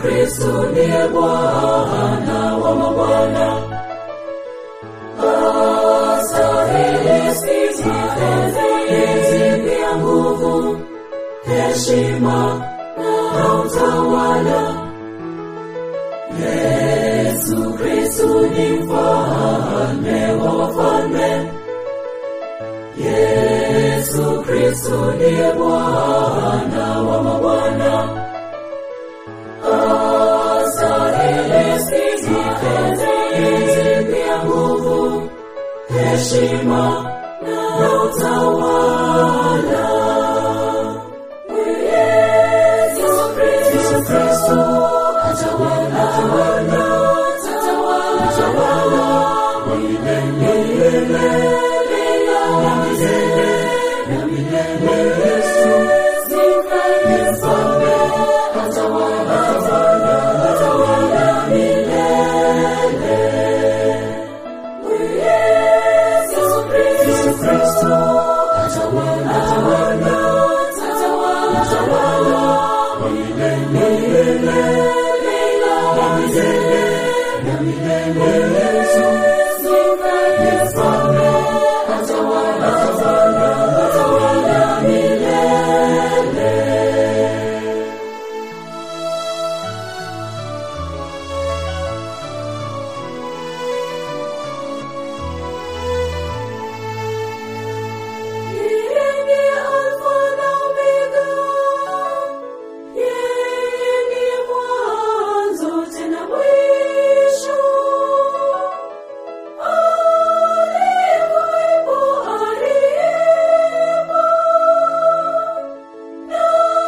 Kristo ndiye Bwana wa mabwana. Astahili sifa, enzi pia nguvu, heshima na utawala. Yesu Kristo ni mfalme wa wafalme. Yesu Kristo ndiye Bwana wa mabwana. Astahili sifa, enzi pia nguvu, heshima na utawala. Yesu Kristo atawala, atawala, atawala, atawala milele na milele na milele. Yesu sifa ni mfalme, atawala, atawala, atawala milele. Yesu Kristo atawala, atawala, atawala, atawala milele na milele na milele. Yesu sifa ni mfalme, atawala, atawala, atawala milele. Yeye ni Alfa na Omega, yeye ni mwanzo tena mwisho. Alikuwepo, aliyepo, na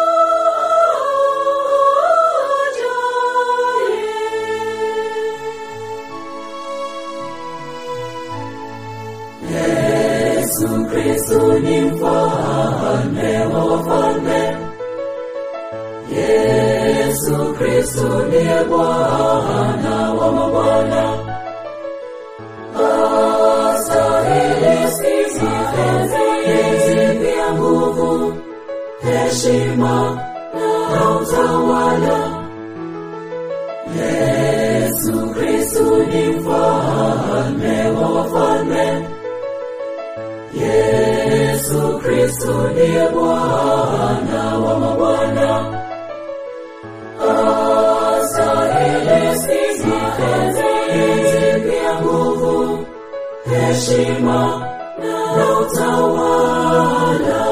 ajaye. Yesu Kristo ni mfalme wa wafalme. Yesu Kristo ndiye Bwana wa mabwana. Astahili sifa, enzi pia nguvu, heshima na utawala. Yesu Kristo ni mfalme wa wafalme. Yesu Kristo ndiye Bwana wa mabwana. Astahili sifa, enzi pia nguvu, heshima na utawala.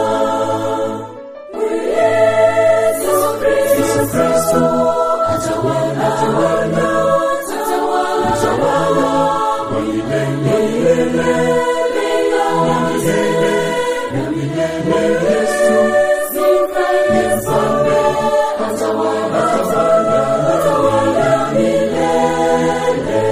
Yesu Kristo atawala, atawala, atawala, atawala milele na milele na milele. Yesu sifa ni mfalme, atawala, atawala, atawala milele.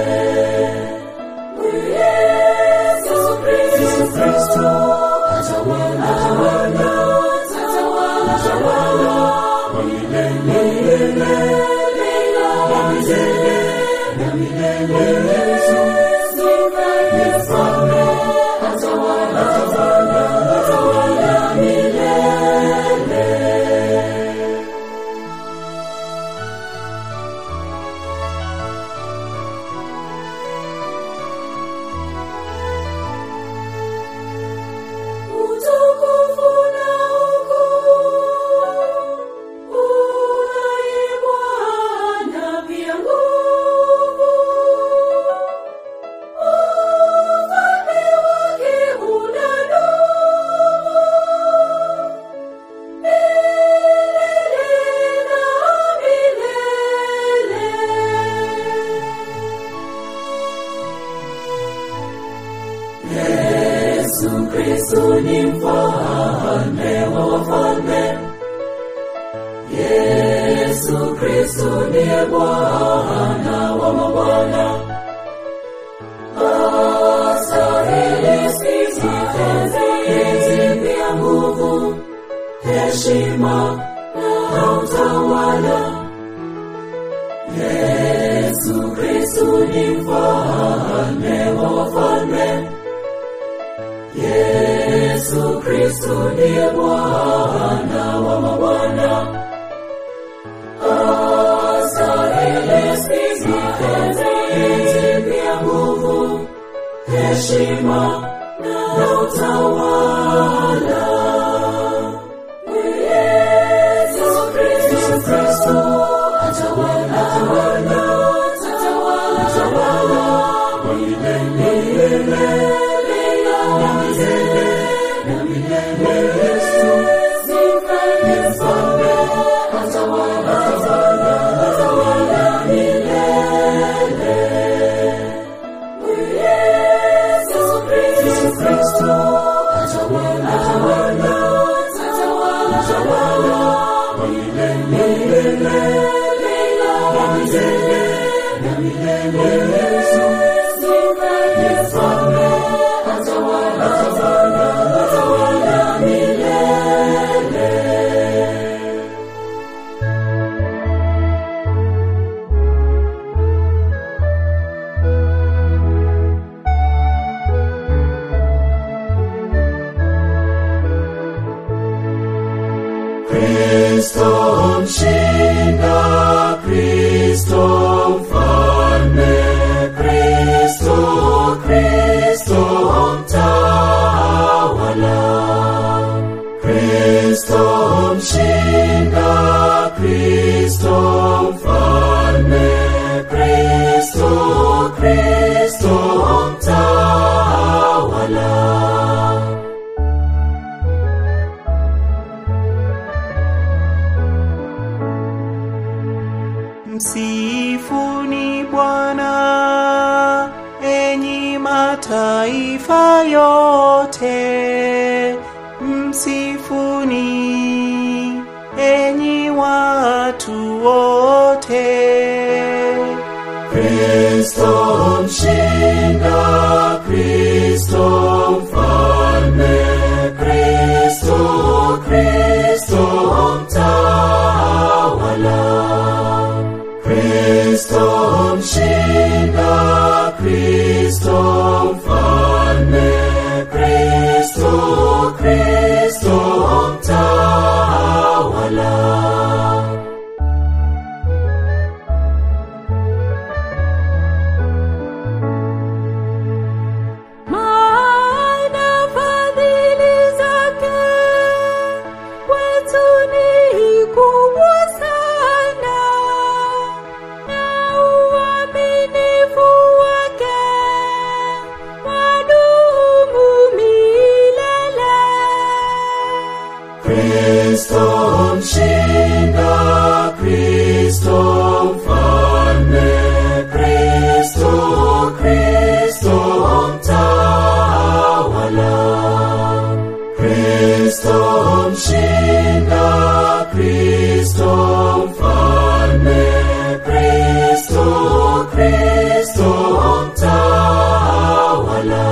Yesu Kristo atawala, atawala, atawala, atawala milele na milele na milele. Yesu sifa ni mfalme, atawala, atawala, atawala milele. Utukufu na ukuu unaye Bwana, pia nguvu. Ufalme wake unadumu milele na milele. Yesu Kristo ni mfalme wa wafalme. Yesu Kristo ndiye Bwana wa mabwana. Astahili sifa, enzi pia nguvu, heshima na utawala. Yesu Kristo ni mfalme wa wafalme. Yesu Kristo ndiye Bwana wa mabwana. Astahili heshima na utawala. Yesu Kristo atawala, atawala, atawala, atawala kwa milele na milele na milele. Yesu ni mfalme, atawala, atawala, atawala milele. Yesu Kristo atawala, atawala, atawala, atawala kwa milele na milele na milele. Yesu ni mfalme, atawala, atawala, atawala milele. Kristo mshinda, Kristo mfalme, Kristo, Kristo mtawala. Kristo mshinda, Kristo mfalme, Kristo, Kristo mtawala. Msifuni Bwana, enyi mataifa yote, msifuni enyi watu wote. Kristo mshinda, Kristo mfalme, Kristo, Kristo mtawala. Kristo mshinda, Kristo mfalme, Kristo, Kristo mtawala. Maana fadhili zake kwetu ni kubwa sana, na uaminifu wake wadumu milele. Kristo mshinda, Kristo mfalme, Kristo, Kristo mtawala. Kristo mshinda, Kristo mfalme, Kristo, Kristo mtawala.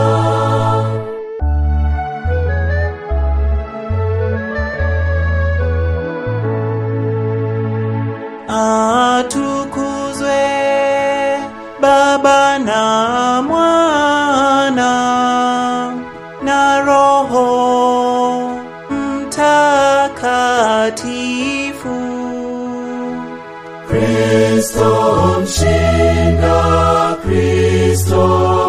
Atukuzwe Baba na Mwana na Roho Mtakatifu. Kristo mshinda, Kristo